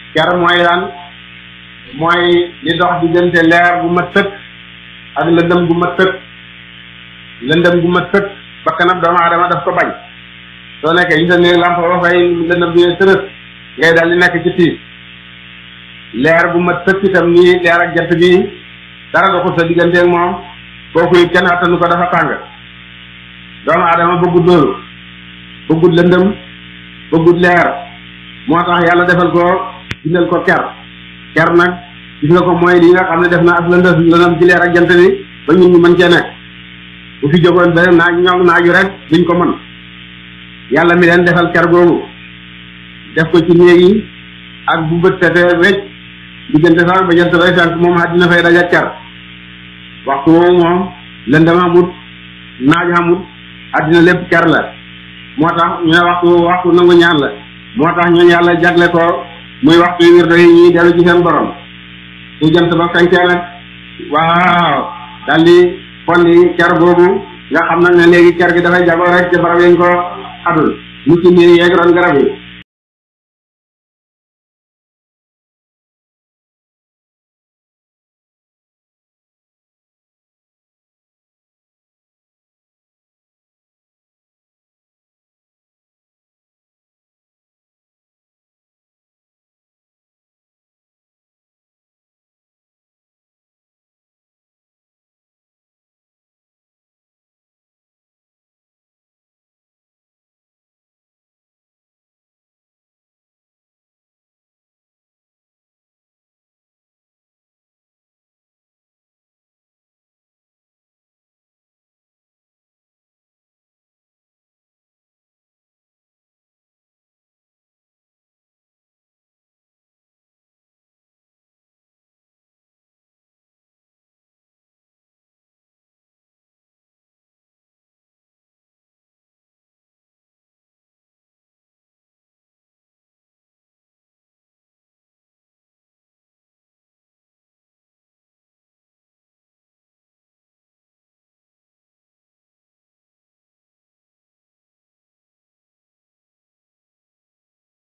ker mooy lan mooy li dox diggante leer bu mat sëkk ak lëndëm gu mat sëkk lëndëm gu mat sëkk bakkanam doomu aadama daf ko bañ soo nekkee ci sa néeg lamp ba fay lëndëm bi tërës ngay daal di nekk ci tiis leer bu mat sëkk itam nii leer ak jant bi dara doxul sa diggante ak moom kooku it kenn attanu ko dafa tàng doomu aadama bëggut loolu bëggut lëndëm bëggut leer moo tax yàlla defal ko bindal ko ker ker nag gis nga ko mooy li nga xam ne def na ak lëndëm lëndëm ci leer ak jant bi ba ñun ñu mën cee nekk bu fi jógoon ba naaj ñoom naaju rek duñ ko mën yàlla mi leen defal ker googu def ko ci néeg yi ak bu bët setee wecc diggante sax ba jant bay fenk moom àddina fay daja ker waxtu woowu moom lëndëm amut naaj amut àddina lépp ker la moo tax ñu ne waxtu waxtu nangu ñaan la moo tax ñooñu yàlla jagle ko muy waxtu wirdo yi ñuy dellu ci seen borom su jant ba fenkee nag waaw daldi folli ker googu nga xam nag ne léegi ker gi dafay jagoo rek ci barab yañ ko xadul mu ci miir yeeg ron garab yi